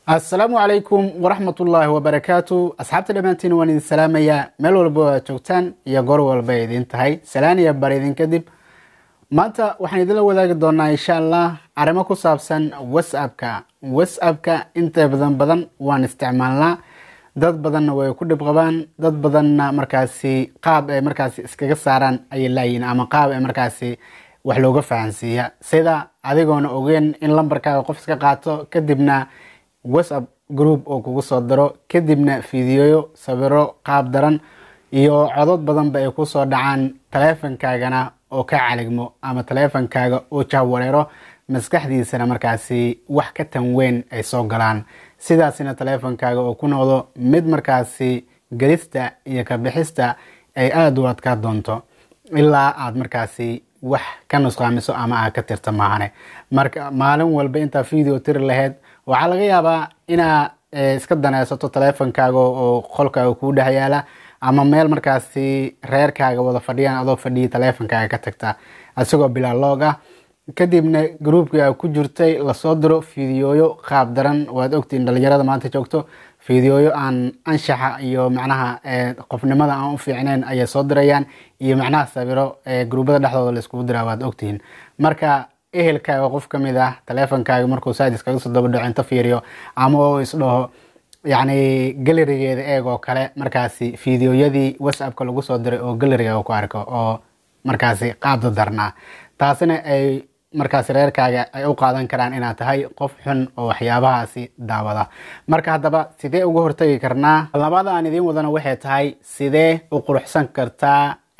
assalaamu calaykum waraxmatullaahi wabarakaatu asxaabta dhammaantiin waan idin salaamayaa meel walba oo aad joogtaan iyo goor walba ay idin tahay salaan iyo bar idin kadib maanta waxaan idinla wadaagi doonaa insha allah arrimo ku saabsan whatsappka whatsappka inta badan badan waan isticmaalnaa dad badanna way ku dhib qabaan dad badanna markaasi qaab ay markaasi iskaga saaraan ayay laayihin ama qaab ay markaasi wax looga fahansiiya sida adigoona ogeen in lambarkaaga qof iska qaato kadibna whatsapp group oo kugu soo diro kadibna fiidiyoyo sawiro qaab daran iyo codod badanba ay kusoo dhacaan taleefankaagana oo ka caligmo ama taleefankaaga oo jahwareero maskaxdiisana markaasi wax ka tan weyn ay soo galaan sidaasina taleefankaaga oo ku noqdo mid markaasi gelista iyo ka bixista ay aada u adkaa doonto ilaa aada markaasi wax ka nusqaamiso ama aad ka tirta maahane marka maalin walba intaa video tiri lahayd waxaa laga yaabaa inaa iska daneysato taleefankaaga oo qolkaaga kuu dhex yaala ama meel markaasi reerkaaga wada fadhiyaan adoo fadhiya taleefankaaga ka tagta isagoo bilaa loog ah kadibna groupkii a ku jirtay lasoo diro fiidiyooyo qaab daran waad ogtiin dhalinyarada maanta joogto fiidiyooyo aan anshaxa iyo macnaha qofnimada aan u fiicnayn ayay soo dirayaan iyo macnaha sawiro gruubada dhexdooda laiskugu diraa waad ogtihiin marka ehelkaaga qof ka mid ah taleefankaaga markuu saad iskaga soo daba dhaco inta fiiriyo ama oo isdhaho yacni galerigeeda eeg oo kale markaasi fiidiyoyadii whatsappka lagu soo diray oo galeriga ku arko oo markaasi qaabda darnaa taasina ay markaasi reerkaaga ay u qaadan karaan inaad tahay qof xun oo waxyaabahaasi daawada marka haddaba sidee uga hortagi karnaa labada aan idiin wadana waxay tahay sidee u quruxsan kartaa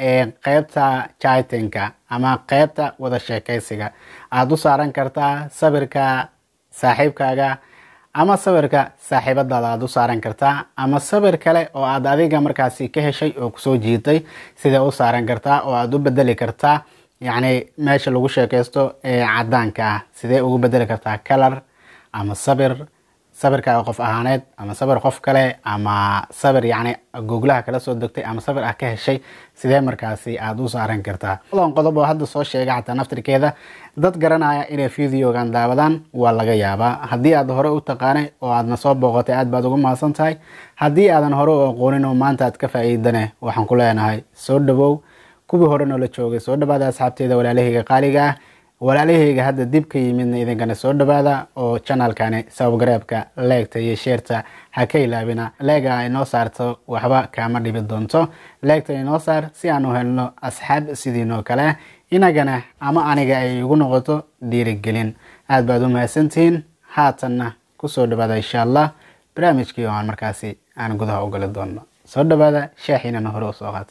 qeybta chitinka ama qeybta wada sheekeysiga aada u saaran kartaa sawirka saaxiibkaaga ama sawirka saaxiibadaada aada u saaran kartaa ama sawir kale oo aad adiga markaasi ka heshay oo kusoo jiitay sidee u saaran kartaa oo aada u bedeli kartaa yacni meesha lagu sheekeysto ee cadaanka ah sidee ugu bedeli kartaa kalar ama sabir sawirkaaga qof ahaaneed ama sawir qof kale ama sawir yacni googlaha kala soo degtay ama sawir ah ka heshay sidee markaasi aada u saaran kartaa ladan qodob oo hadda soo sheega xataa naftirkeeda dad garanaya inay videogan daawadaan waa laga yaabaa haddii aad hore u taqaanay oo aadna soo booqatay aad baad ugu mahadsan tahay haddii aadan hore u aqoonin oo maanta aad ka faa'iidane waxaan ku leenahay soo dhawow kuwii hore noola joogay soo dhawaada asxaabteeda walaalahayga qaaliga ah walaalahayga hadda dib ka yimidna idinkana soo dhawaada oo janalkani sababgareebka leegta iyo sheerta ha ka ilaabina leega ay noo saarto waxba kaama dhibi doonto leegta inoo saar si aan u helno asxaab sidiinoo kale inagana ama aniga ay igu noqoto dhiirigelin aad baad u mahadsantihiin haatanna kusoo dhawaada insha allah barnaamijkii oo aan markaasi aan gudaha u gali doono soo dhawaada shaaxiinana hore usoo qaata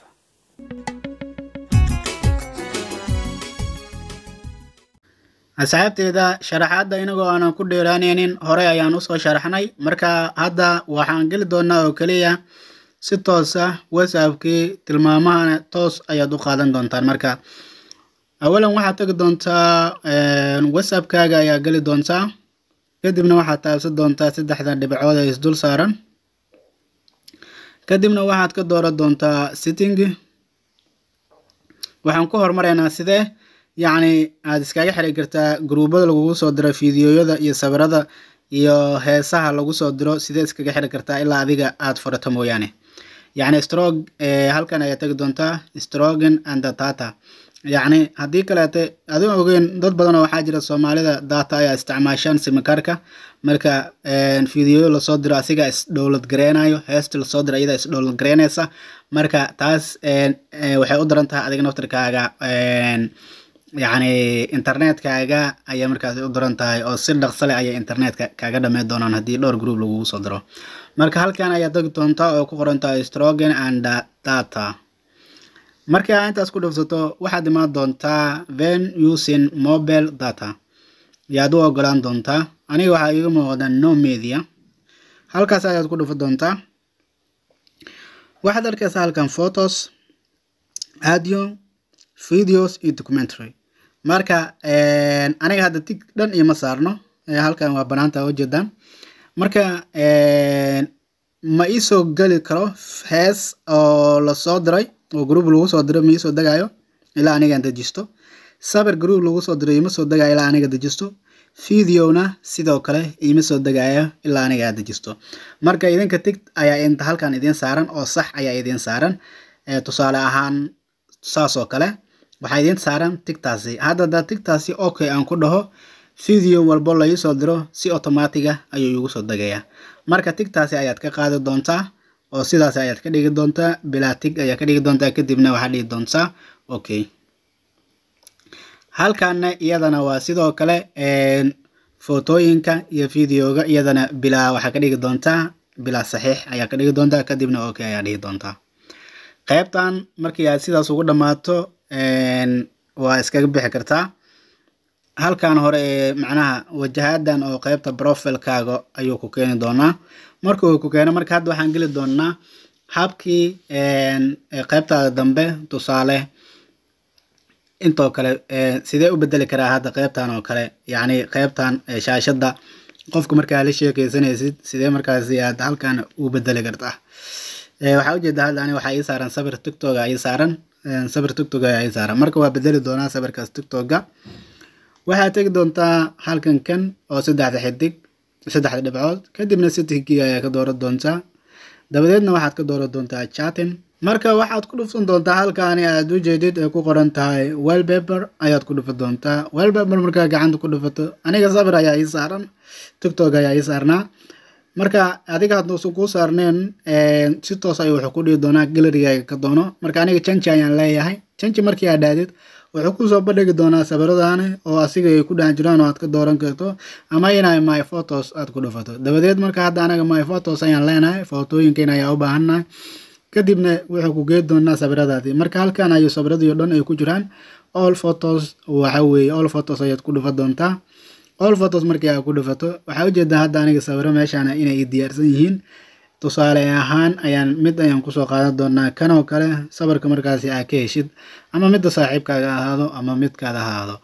asxaabteeda sharaxaadda inagoo aanan ku dheeraaneynin horey ayaan usoo sharaxnay marka hadda waxaan geli doonaa oo keliya si toos ah whatsappkii tilmaamahana toos ayaad u qaadan doontaan marka awalan waxaad tegi doontaa whatsappkaaga ayaa geli doontaa kadibna waxaad taabsan doontaa saddexda dhibcood ee isdul saaran kadibna waxaad ka dooran doontaa sitting waxaan ku hormaraynaa sidee yacni aada iskaga xiri kartaa gruubada lagugu soo diro fiidiyoyada iyo sawirada iyo heesaha lagu soo diro sidee iskaga xiri kartaa ilaa adiga aada furato mooyaane yacni strog halkan ayaa tegi doontaa strogen and data yacni haddii kaleete adigo ogeen dad badan oo waxaa jira soomaalida data ayaa isticmaashaan simikarka marka fiidiyoyo lasoo diro asiga isdhowlad gareynayo heesta lasoo diro iyada isdhowlad gareynaysa marka taas waxay u daran tahay adiga naftirkaaga yacni internetkaaga ayay markaasi u daran tahay oo si dhaqso leh ayay internetka kaaga dhameyn doonaan haddii dhowr group lagugu soo diro marka halkan ayaa tagi doontaa oo ku qoran tahay strogen and data markii aa intaas ku dhufsato waxaad imaan doontaa ven using mobile data yaad u ogolaan doontaa aniga waxaa iiga muuqda no media halkaas ayaad ku dhufa doontaa waxaad arkaysaa halkan photos audio videos iyo documentary marka aniga hadda tig dhan ioma saarno halkan waa banaanta ujeedaan marka ma iisoo geli karo hees oo lasoo diray oo group lagu soo diray ma iisoo degayo ilaa anigaan dejisto sabir group lagu soo diray ima soo degayo ilaa aniga dejisto videona sidoo kale iima soo degayo ilaa aniga aad dejisto marka idinka tig ayaa inta halkan idiin saaran oo sax ayaa idiin saaran tusaale ahaan saas oo kale waxaa idiin saaran tigtaasi hadda hadaa tigtaasi okay aan ku dhaho video walbo laisoo diro si automatiga ayuu igu soo degayaa marka tigtaasi ayaad ka qaadi doontaa oo sidaas ayaad ka dhigi doontaa bilaa tig ayaa ka dhigi doontaa kadibna waxaad dhigi doontaa okay halkaana iyadana waa sidoo kale footooyinka iyo videoga iyadana bilaa waxaa ka dhigi doontaa bilaa saxiix ayaa ka dhigi doontaa kadibna okay ayaa dhigi doontaa qaybtan markii aad sidaas ugu dhammaato waa iskaga bixi kartaa halkan hore ee macnaha wajahadan oo qaybta profilkaaga ayuu ku keeni doonaa marka uu ku keeno marka hadda waxaan geli doonaa habkii qaybtaada dambe tusaale intoo kale sidee u bedeli karaa hadda qaybtan oo kale yacni qaybtan shaashadda qofka markaa la sheekeysanaysid sidee markaasi aad halkan u bedeli kartaa waxaa ujeedaa hadda ani waxaa ii saaran sabir tictoga ii saaran sabir tictoga ayaa ii saaran marka waa bedeli doonaa sabirkaas tictoga waxaad tegi doontaa halkan kan oo saddexda xidig saddexda dhibcood kadibna settingkii ayaa ka dooran doontaa dabadeedna waxaad ka dooran doontaa chatin marka waxaad ku dhufsan doontaa halkaani aad ujeedid ay ku qoran tahay wellpaper ayaad ku dhufa doontaa wellpaper markaa gacanta ku dhufato aniga sabir ayaa ii saaran tictok ayaa ii saarnaa marka adiga hadduusan kuu saarneen si toos ayuu wuxuu ku dhihi doonaa galarigaaga ka doono marka aniga janji ayaan leeyahay janji markii aad dhaadid wuxuu kusoo bandhigi doonaa sabiradani oo asiga ay ku dhex jiraan oo aad ka dooran karto ama inay my photos aad ku dhufato dabadeed marka hadda anaga my photos ayaan leenahay footooyinkeena ayaa u baahannahay kadibna wuxuu ku geed doonaa sabiradaadii marka halkan ayuu sabiradii o dhan ay ku jiraan all photos waxa weeye all photos ayaad ku dhufa doontaa all photos markii aad ku dhufato waxaa ujeedaa hadda aniga sawiro meeshaan inay i diyaarsan yihiin tusaale ahaan ayaan mid ayaan kusoo qaadan doonaa kan oo kale sawirka markaasi aad ka heshid ama midda saaxiibkaaga ahaado ama midkaada ahaado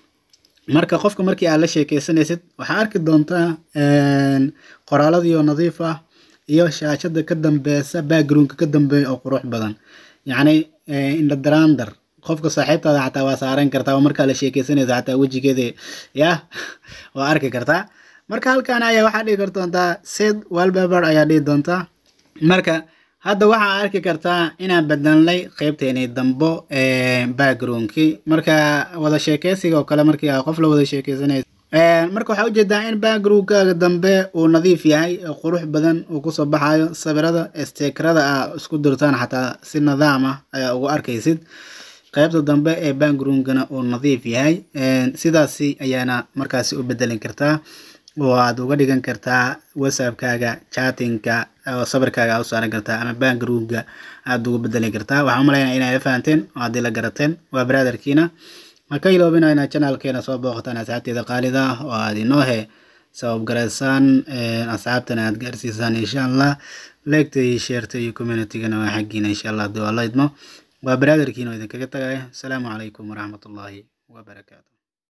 marka qofka markii aad la sheekeysanaysid waxaa arki doontaa qoraaladii oo nadiif ah iyo shaashada ka dambeysa backgroundka ka dambeeya oo qurux badan yacni indhadrandar qofka saaxiibtaada xataa waa saaran kartaa oo markaa la sheekeysanaysa xataa wejigeeda yah waa arki kartaa marka halkan ayaa waxaa dhigi kardoontaa sid wellpaper ayaa dhihi doontaa marka hadda waxaa arki kartaa inaan bedelnay qeybteeni dambo backgroundkii marka wada sheekeysiga oo kale markii a qof la wada sheekeysanaysa marka waxaa ujeedaa in backgroundkaaga dambe uu nadiif yahay oo qurux badan uu kusoo baxayo sawirada stekerada a isku dirtaan xataa si nidaam ah ayaa ugu arkaysid qaybta dambe ee backgroundkana uu nadiif yahay sidaasi ayaana markaasi u bedelin kartaa oo aad uga dhigan kartaa whatsappkaaga chatinka oo sawirkaaga u saaran kartaa ama backgroundka aad uga bedeli kartaa waxaan umalaynaya inay fahanteen oo haddii la garateen waa brotherkiina ha ka iloobina inaad channelkeena soo booqataan asxaabteeda qaalida ah oo aad inoo he sabab garaysaan asxaabtana aad gaarsiisaan insha allah leegta iyo sheerta iyo communitygana waa xaggiina insha allah haddii waa la idmo waa brotherkiina oo idinkaga tagaya asalaamu calaykum waraxmatullaahi wabarakaatu